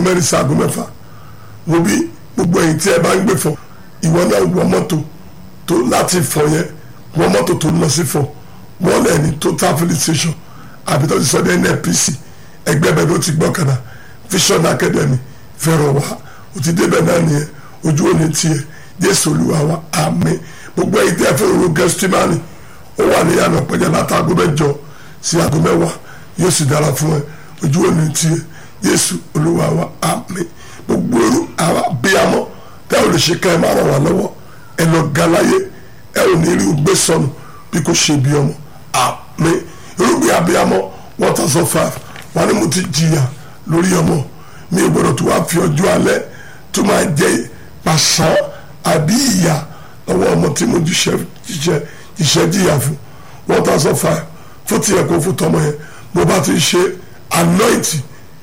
mẹ́rin sí aago mẹ́fà wo bí gbogbo ẹ̀yin tí ẹ bá ń gbé fọ ìwọ náà wọ mọ́tò tó láti fọ yẹn wọ mọ́tò tó lọ sí fọ wọ́n lẹ̀ ní total filling station àbí tó ti sọ ní nnpc ẹgbẹ́ bẹ́ẹ̀ ló ti gbọ́ kàdá vision academy fẹ́ràn wá o ti débẹ̀ náà nìyẹn ojú òní tiẹ̀ jésù olúwa wa àmín gbogbo ẹ̀yin tí ẹ fẹ́ ro gẹ́stímánì ó wà ní yàrá pẹ̀jẹ́ látàgó mẹ́jọ sí aago mẹ́wàá yóò sì dára fún ẹ ojú òní tiẹ̀ jésù olúwa wa àmín gbogbo eru àwa bíyàmọ́ tẹ́ ò lè ṣe ká ẹ má ràn wá lọ́wọ́ ẹ lọ galaye ẹ ò ní rí gbé sọnù bí kò ṣe bí ọmọ àmín irúgbìn abiyamọ one thousand five wọn ni mo ti jìyà lórí ọmọ mi ò gbọdọ̀ tó wá fi ọjọ́ alẹ́ tó máa jẹ pàṣán àbí ìyà lọ́wọ́ ọmọ tí mo jíṣẹ́ jíṣẹ́ jíṣẹ́ jìyà fún one thousand five fún tiẹ̀ kó fún tọmọ yẹn mo bá ti ṣe anointing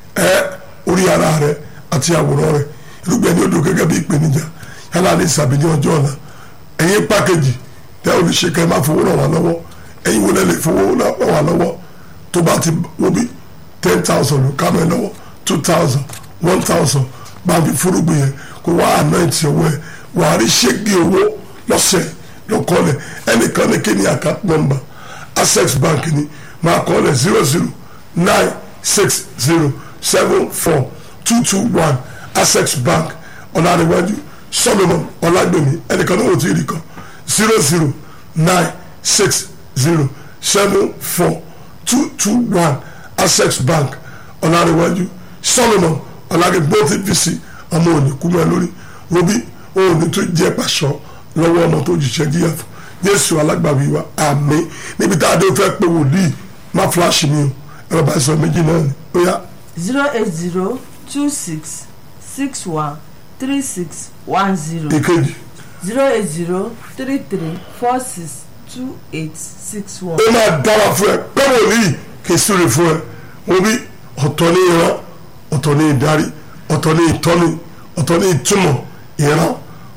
ẹ orí ara rẹ àti àwòrán rẹ irúgbìn ẹni odò gẹ́gẹ́ bí ìpèníjà yálà ní ìsàbí ní ọjọ́ ọ̀la ẹ̀yin pákéjì tẹ́ ò lè ṣe kẹ́ ẹ má fowó ràn wá lọ́wọ́ ẹ̀yin wọlé lè fowó ràn wá lọ́wọ́ tó bá ti wo bí ten thousand ló ká mẹ́ lọ́wọ́ two thousand one thousand bá fi fúrúgbìn yẹn kó wá anoint ọwọ́ ẹ̀ wà á rí ṣégi owó lọ́sẹ̀ lọ́kọ́lẹ̀ ẹnìkan ní kí ni account number access bank ni máa kọ́lẹ̀ zero zero nine six zero seven four two two one access bank ọ̀làdéwájú solomon ọ̀làgbèmí ẹnìkan ní wò tí ì rí kan zero zero nine six zero seven four two two one access bank ọ̀làdéwájú solomon ọ̀làgbèmí bó ti fi sí ọmọ òní kúmọ̀ lórí robi òní tó jẹ́ pàṣọ lọ́wọ́ ọmọ tó jìṣẹ́ jíyà fún jésù alágbàwí wa àmín níbi tá a dé fẹ́ pé wòlíì má fúláṣì mi o ẹ̀rọ bá sọ méjì náà ni ó yá zero eight zero two six six one three six one zero èkejì zero eight zero three three four six two eight six one. ó máa dára fún ẹ pé wòlíì kì í súre fún ẹ mo bí ọ̀tọ̀ ní ìran ọ̀tọ̀ ní ìdarí ọ̀tọ̀ ní ìtọ́ni ọ̀tọ̀ ní ìtumọ̀ ìran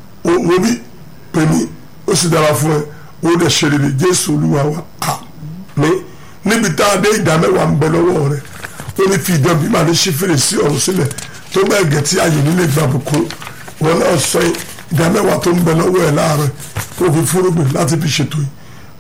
mo bí pèmí ó sì dára fún ẹ ó dẹ̀ ṣe rere jésù olúwa wa àmín níbi tá a dé ìdá mẹ́wàá ń bẹ lọ́wọ́ rẹ ó ní fi ìdán bí màá ní ṣí fèrèsé ọ̀run sílẹ̀ tó bẹ́ẹ̀ gẹ̀ tí ayé nílé gbàbùkún wọn náà sọ ìdá mẹ́wàá tó ń bẹ lọ́wọ́ ẹ̀ láàárọ̀ kó fi fúrúgbìn láti fi ṣètò yìí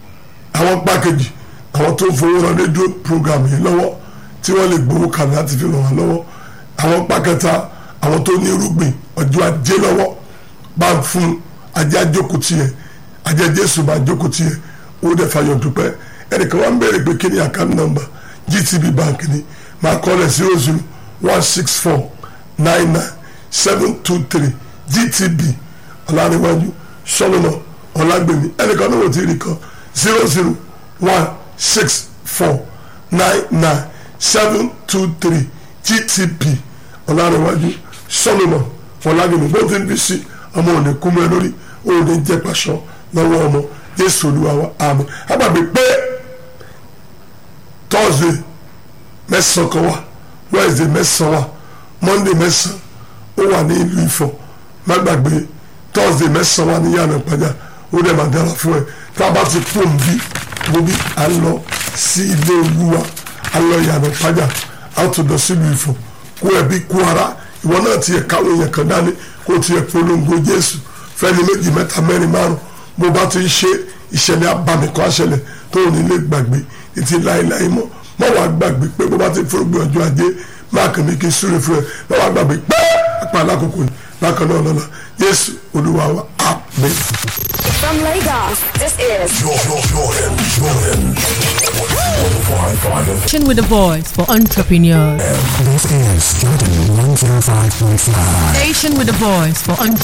àwọn pákéjì àwọn tó ń fowó rán rédíò program yìí lọ́wọ́ tí wọ́n lè gbowó kan láti fi ràn wá lọ́wọ́ àwọn pákẹ́ta àwọn tó ní irúgbìn ọjọ́ ajé lọ́wọ́ bá ń fún ajé àjókòó tiẹ̀ ajé jésù bá jókòó tiẹ̀ ó dẹ̀ fàyọ̀ dúpẹ́ ẹnìkan wọ́n ń béèrè pé kí ni account number gtb bank ni máa kọ́ lẹ̀ zero zero one six four nine nine seven two three gtb ọ̀làníwájú sọ́lọ́nà ọ̀làgbèmí ẹnìkan náà wò ti rí kan zero zero one six four nine nine seven two three gtb ọ̀làníwájú sọ́lọ́nà ọ̀làgbèmí bó ti ń bí sí ọmọ òní kú mọ́ ẹ lórí òní jẹ́ pàṣọ lọ́wọ́ ọmọ jésù olúwa wa àmín àgbàgbé pé thursday mẹ́sàn-án kan wà wednesday mẹ́sàn-án wà monday mẹ́sàn-án ó wà ní ìlú ifọ̀ má gbàgbé thursday mẹ́sàn-án wà ní yàrá ìpàdé ó dẹ̀ máa dára fún ẹ tá a bá ti pò ń bí mo bí a lọ sí ilé olúwa a lọ yàrá ìpàdé a tó lọ sílùú ifọ̀ kó ẹbí kó ara ìwọ náà tiẹ̀ káwọn èèyàn kan dání kó tiẹ̀ polongo jésù fẹ́ni méjì mẹ́ta mẹ́rin márùn bó bá ti ń ṣe ìṣẹ̀lẹ̀ abàmìkọ́ àṣẹlẹ̀ tó ò ní lè gbàgbé títí láéláé mọ́ mọ́ wàá gbàgbé pé bó bá ti fúrúgbìn ọjọ́ ajé máa kàn mí kí n súre fún ẹ mọ́ wàá gbàgbé pé apá alákòókò yìí bákan náà lọ́la jésù olúwa wa àmín. From Lagos, this is Jordan, Jordan, Jordan. 105.5 Station with a voice for entrepreneurs. This is Jordan 105.5. Station with a voice for entrepreneurs.